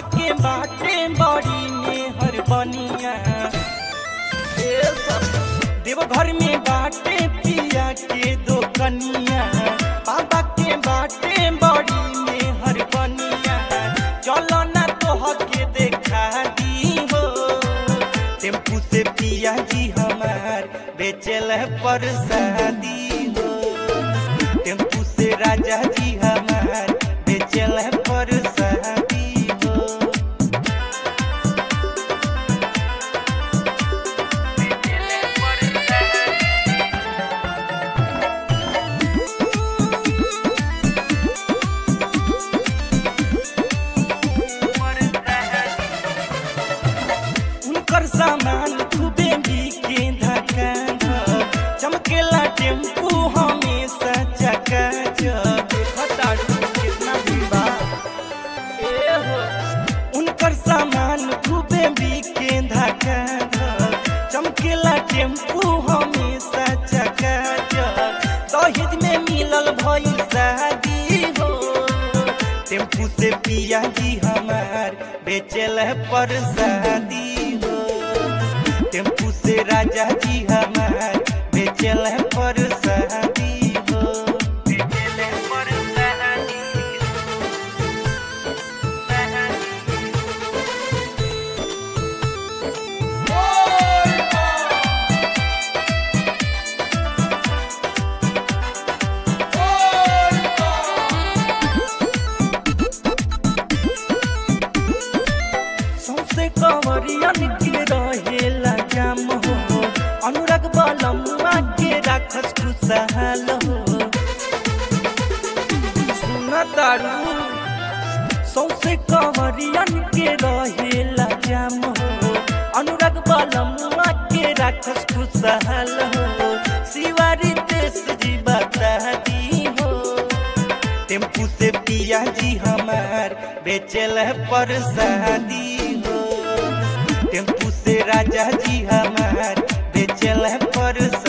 के बाटे बड़ी मेहर बनिया ए सब देवघर में बाटे पिया के दो कनिया बाबा के बाटे बड़ी मेहर बनिया चलो ना तोह के देखा दी हो टेम्पू से पिया जी हमार बेचल पर शादी हो टेम्पू से राजा जी हमार बेचल पर शादी हो उनकर सामान खूबे बिके धक्का चमकेला टेम्पू हमेशा चका कितना भीड़ बा ए हो उनकर सामान खूबे बिके धक्का चमकेला टेम्पू हमेशा चका दहेज में मिलल भई शादी हो टेम्पू से पिया जी हमार बेचल पर शादी हो टेम्पू से राजा जी हमार बेचल पर शादी हो बेचल पर शादी सौसे कंवरियन के रहेला जाम हो अनुराग बलमुआ के राखस खुशहाल हो सुन तारू सौसे कंवरियन के रहेला जाम हो अनुराग बलमुआ के राखस खुशहाल हो शिवारी देश जी बता दी हो टेम्पू से पिया जी हमार बेचल पर शादी हो टेम्पू से राजा जी हमार बेचल पर